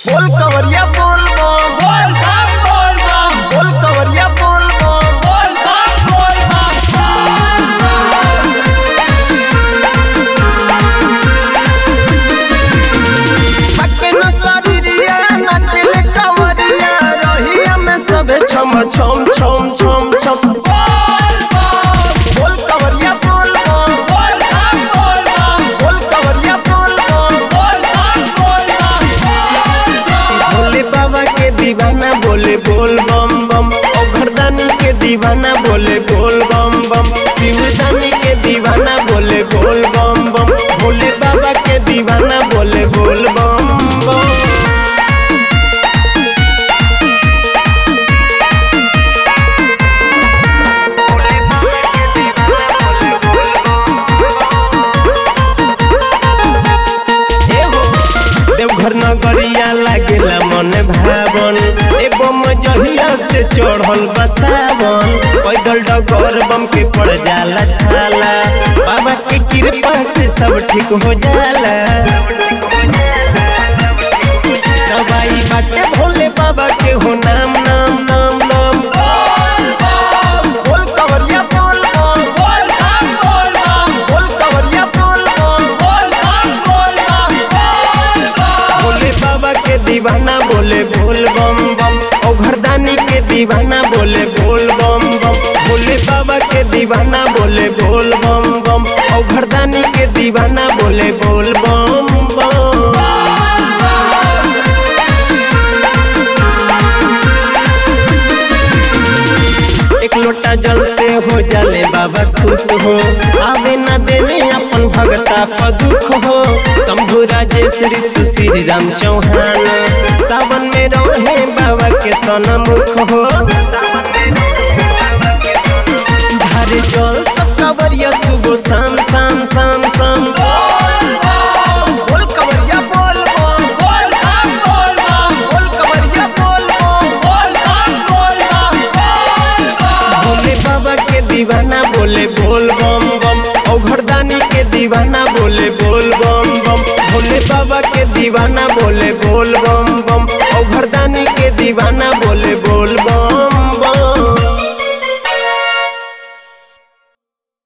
बोल कवरिया बोल बम बोल बम बोल बम बोल कवरिया बोल बम बोल बम बोल बम पक्के न शरीरिया नाचले कवरिया रहिया में सबे छम छम छम छम छम बोल बम बोल कवरिया बोल बम बोल बम बोल बम बोल कवरिया बोल बम बोल बम बोल बम भोले बाबा के दीवाना बोले बोल बम बम ओ घरदानी के दीवाना बोले बोल बम बम शिवदानी के दीवाना बोले बोल बम बम भोले बाबा के दीवाना बोले बोल बम बम देवघर नगरिया लागेला मन भावन एवं जहिया से चढ़ल बसावन पैदल डगर बम के पड़ जाला छाला बाबा के कृपा से सब ठीक हो जाला दवाई बाटे भोले बाबा के हो नाम नाम नाम नाम बोल कवरिया बोल बम बोल बम बोल बम बोल कवरिया बोल बम बोल बम बोल बम भोले बाबा के दीवाना बोले बोल बम बम ओ घरदानी के दीवाना बोले बोल बम बम भोले बाबा के दीवाना बोले बोल बम बम ओ घरदानी के दीवाना बोले बोल बम बम एक लोटा जल से हो जाले बाबा खुश हो आवे न देवे अपन भगता पर दुख हो शंभु राजेश्वरी सुश्री राम चौहान सावन में रहे बाबा के सनमुख हो धारे जल सब कवरिया सुबह शाम शाम शाम शाम बोल कवरिया बोल बम बोल बम बोल बम बोल कवरिया बोल बम बोल बम बोल बम भोले बाबा के दीवाना बोले बोल बम बम ओ घरदानी के दीवाना बोले बोल बम बम भोले बाबा के दीवाना बोले बोल बम बम ओ घरदानी के दीवाना बोले